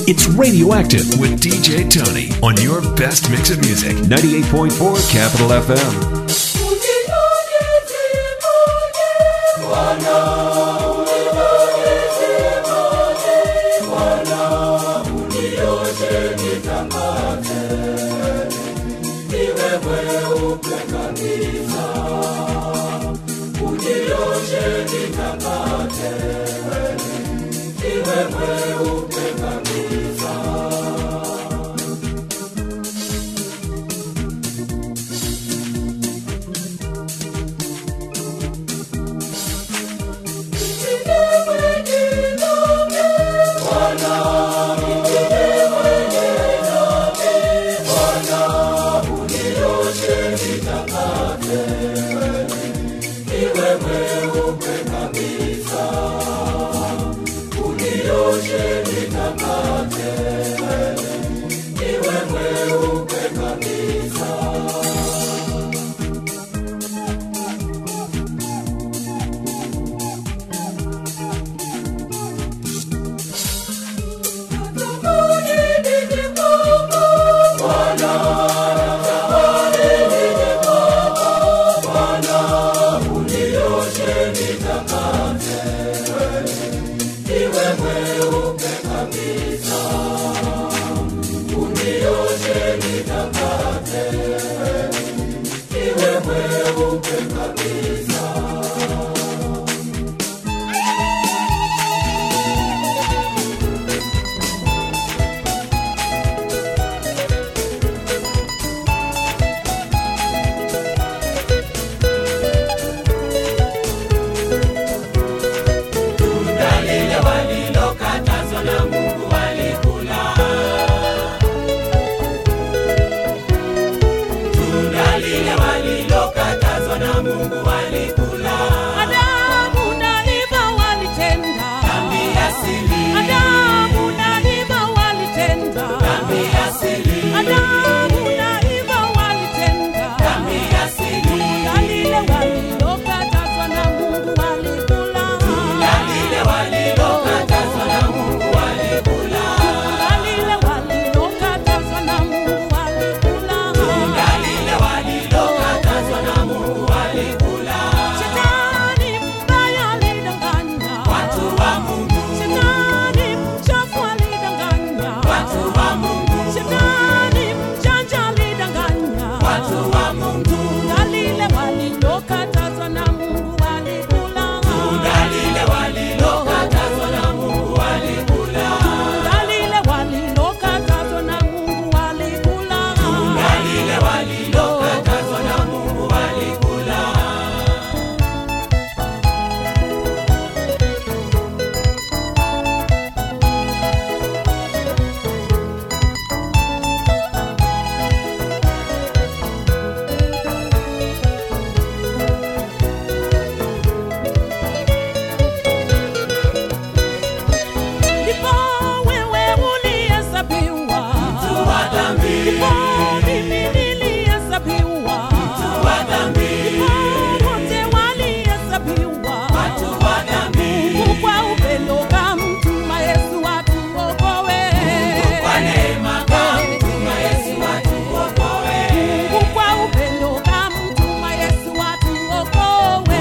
It's Radioactive with DJ Tony on your best mix of music. 98.4 Capital FM. Adamu na Eva walitenda Adamu na Eva walitenda Adamu na Eva walitenda Tunda lile walilokatazwa na Mungu walikula Tunda lile walilokatazwa na Mungu walikula Shetani mbaya alidanganya Shetani mchafu alidanganya Shetani mjanja alidanganya Tunda lile walilokatazwa na Mungu walikula Tunda lile walilokatazwa na Mungu walikula Ndipo wewe ulihesabiwa Ndipo mimi nilihesabiwa Ndipo wote walihesabiwa Mungu kwa upendo kamtuma Yesu atuokoe Mungu kwa upendo kamtuma Yesu atuokoe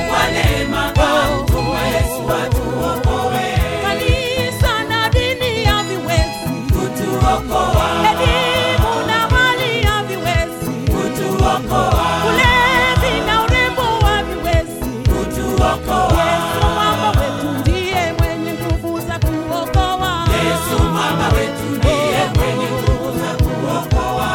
Kanisa na dini haviwezi Elimu na mali haviwezi Ulevi na urembo haviwezi Yesu mwamba wetu ndiye mwenye nguvu za kuokoa Yesu mwamba wetu ndiye mwenye nguvu za kuokoa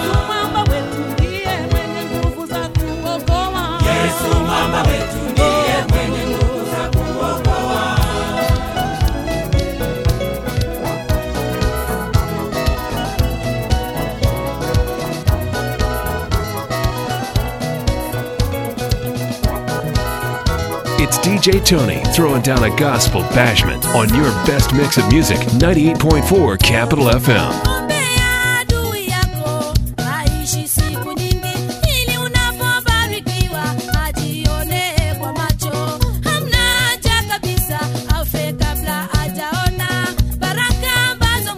It's DJ Tony throwing down a gospel bashment on your best mix of music. 98.4 Capital FM. Ombea adui yako aishi siku nyingi, ili unapobarikiwa ajione kwa macho. Hamna haja kabisa afe kabla hajaona baraka ambazo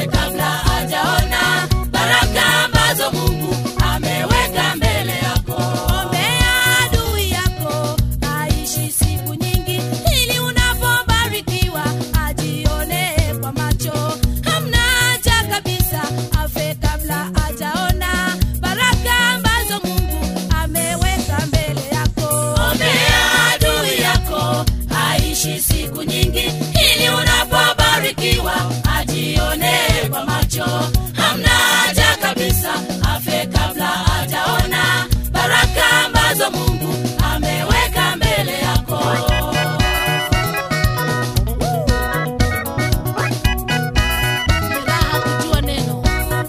kabla hajaona baraka ambazo mungu ameweka mbele yako ombea adui yako aishi siku nyingi ili unapobarikiwa ajionee kwa macho hamna haja kabisa afe kabla hajaona baraka ambazo mungu ameweka mbele yako ombea adui yako aishi siku nyingi ili unapobarikiwa ajionee kwa macho hamna haja kabisa afe kabla hajaona baraka ambazo mungu ameweka mbele yako raha kujua neno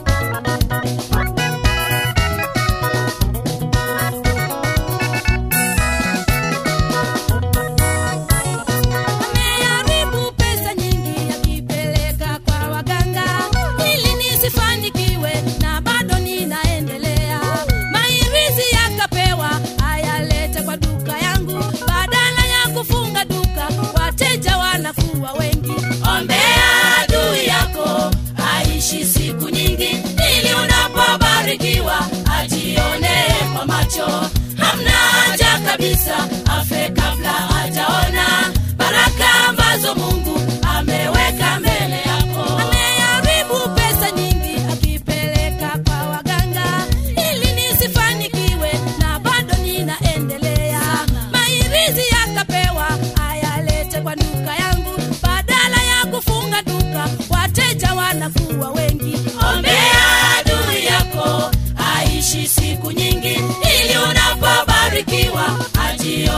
ameharibu pesa nyingi akipeleka kwa waganga ili nisifanikiwe na bado ninaendelea mairizi yakapewa ayalete kwa duka yangu badala ya kufunga duka wateja wanakuwa wengi ombea adui yako aishi siku nyingi ili unapobarikiwa ajionee kwa macho hamna haja kabisa afe kabla hajaona baraka ambazo mungu ameweka mbele yako ameharibu pesa nyingi akipeleka kwa waganga ili nisifanikiwe na bado ninaendelea mairizi yakapewa ayalete kwa duka yangu badala ya kufunga duka wateja wanakuwa wengi ombea adui yako aishi siku nyingi ili unapobarikiwa ajio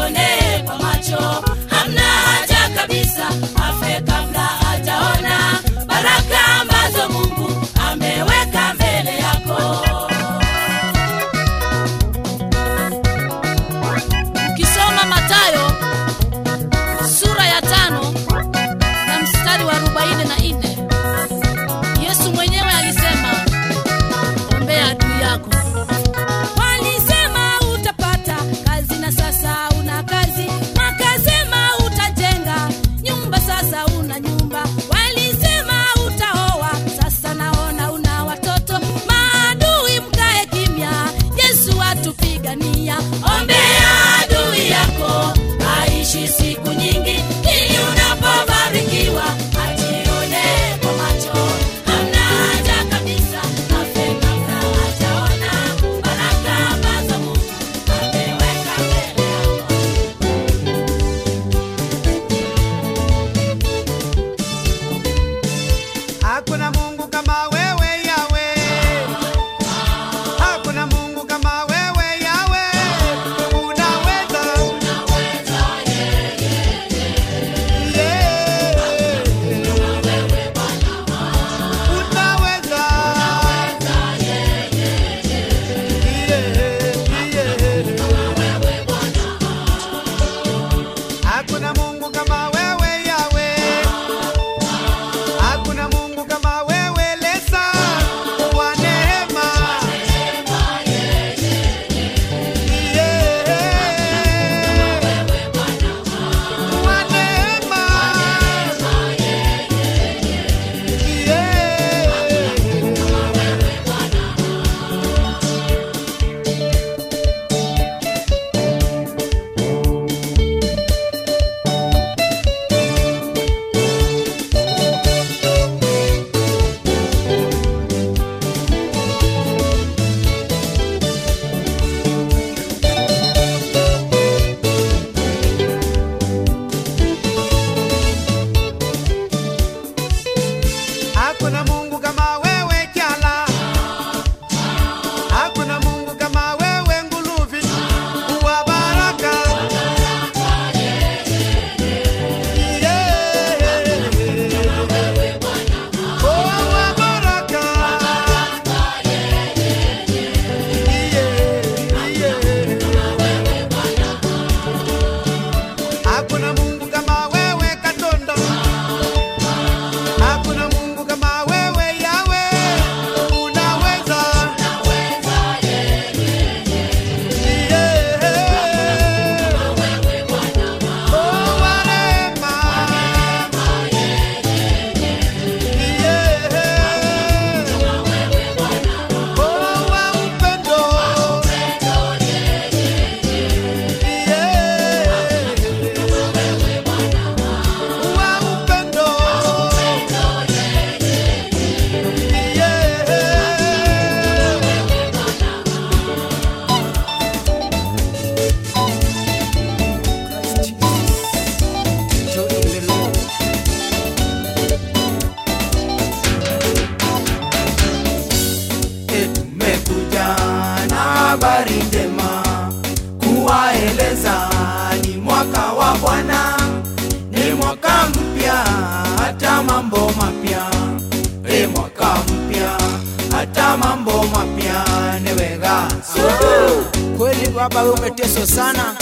baba we umeteswa sana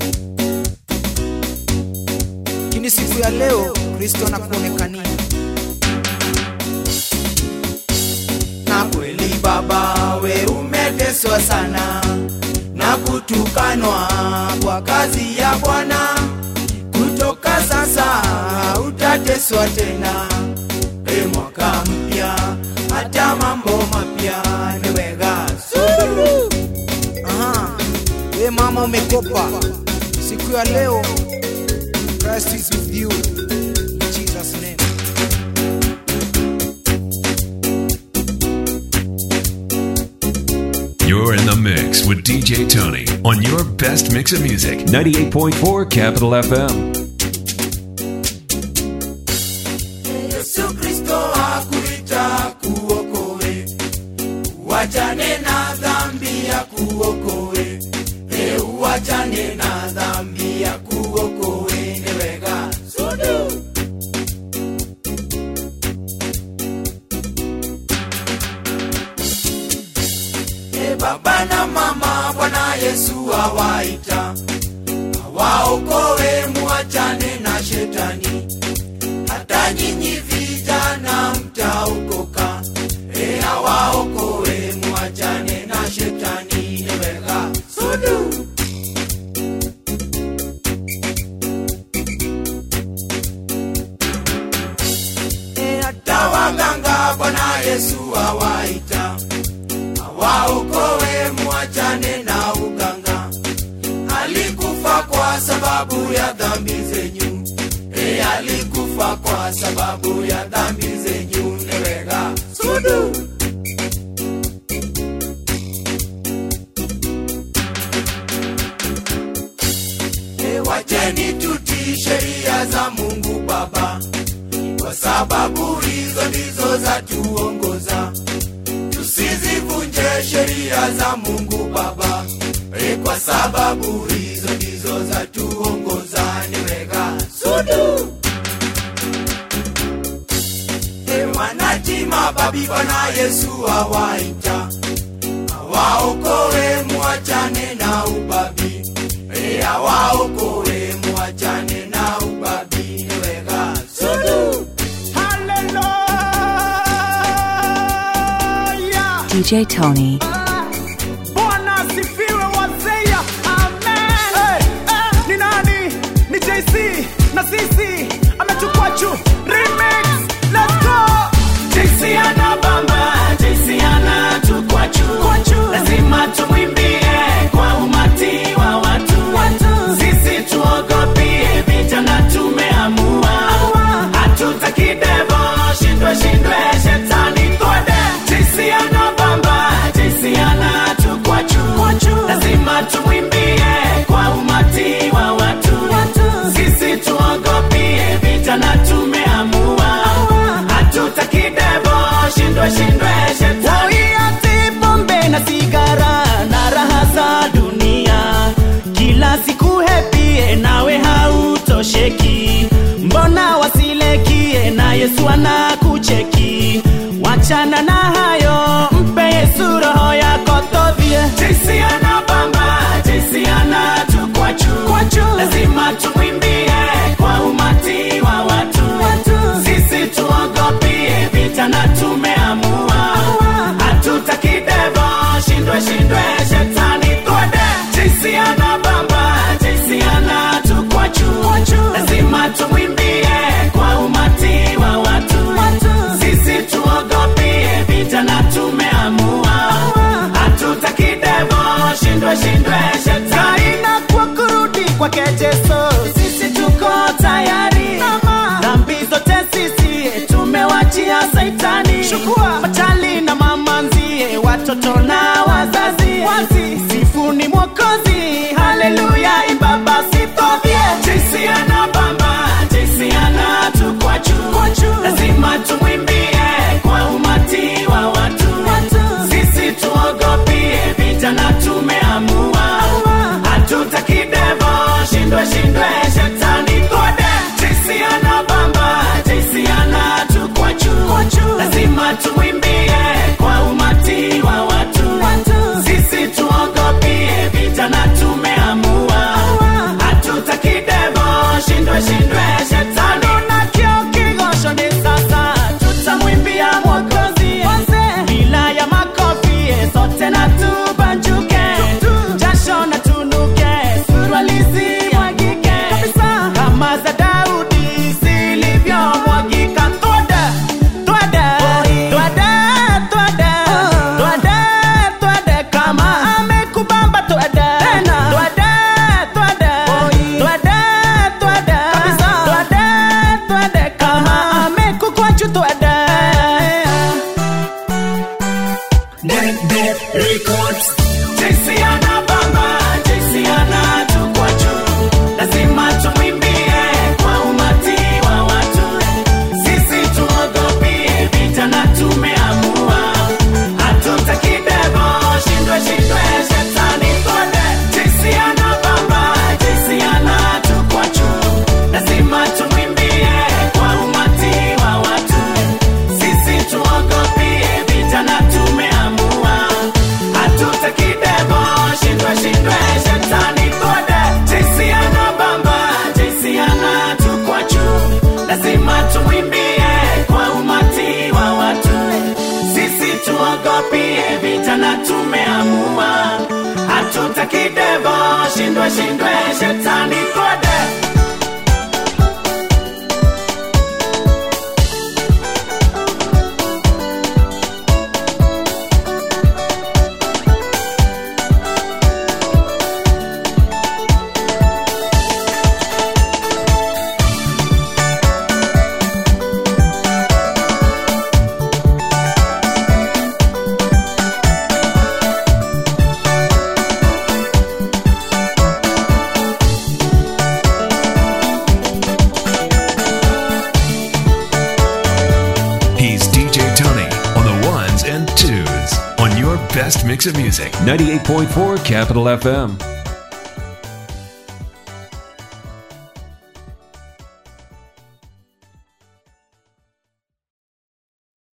lakini siku ya leo kristo anakuonekania na kweli baba we umeteswa sana na kutukanwa kwa kazi ya bwana kutoka sasa utateswa tena e mwaka mpya hata mambo mapya niwega Sulu. Aha. we mama umekopa siku ya leo Christ is with you in Jesus name You're in the mix with DJ Tony on your best mix of music. 98.4 Capital FM. Yesu Kristo akuita kuokoe, uachane na dhambi ya kuokoe, e uachane na dhambi ya kuokoe, newega sudu. E baba na mama, Bwana Yesu awaita, awaokoe, muachane na shetani hata nyinyi vijana mtaokoka, e awaokoe, muachane na shetani, newega sudu. E hata waganga Bwana Yesu awaita, awaokoe, muachane na uganga. Alikufa kwa sababu ya dhambi zenyu e alikufa kwa sababu ya dhambi zenyu newega sudu e wacheni tutii sheria za mungu baba kwa sababu hizo ndizo za tuongoza tusizivunje sheria za mungu baba e kwa sababu hizo ndizo za tuongoza niwega sudu e wanatima babi bwana yesu awaita awaokoe muachane na ubabi e awaokoe muachane na ubabi niwega sudu Hallelujah. DJ Tony. Bwana asifiwe wazee. Amen. Hey, eh, ni nani? Ni JC na sisi amechukua juu. Remix. Let's go. JC anabamba, JC anatukwa juu. Lazima tumwimbie kwa umati wa watu. Sisi tuogopie vijana tumeamua. Hatutaki devo, shindwe shindwe shetani twende. JC anabamba, JC anatukwa juu. Lazima tumwimbie kwa umati wa watu. Sisi tuogopie vijana tumeamua. Hatutaki devo, shindwe shindwe shetani. Waiati pombe na sigara na raha za dunia, kila siku hepie nawe hautosheki. Mbona wasilekie na Yesu anakucheki? Wachana na hayo, mpe Yesu roho yako tovie. JC anabamba, JC anatukwa juu. Lazima tumwimbie kwa umati wa watu. Sisi tuogopie vijana tumeamua. Hatutaki devo, shindwe shindwe shetani twende. JC anabamba, JC anatukwa juu. Lazima tumwimbie kwa umati wa watu. Sisi tuogopie vijana tumeamua. Hatutaki devo, shindwe shindwe shetani Kaina kwa kurudi kwake Yesu, sisi tuko tayari. Dhambi zote sisi tumewachia Saitani. Chukua machali na mamanzie, watoto na wazazi. Sifuni Mwokozi, haleluya, imba basi tovie. JC anabamba, JC anatukwa juu. Lazima tumwimbie kwa umati wa watu. Sisi tuogopie vijana tumeamua. lazima tumwimbie kwa umati wa watu sisi tuogopie vijana tumeamua hatutaki devo shindwe shindwe shetani kode He's DJ Tony on the ones and twos on your best mix of music. 98.4 Capital FM.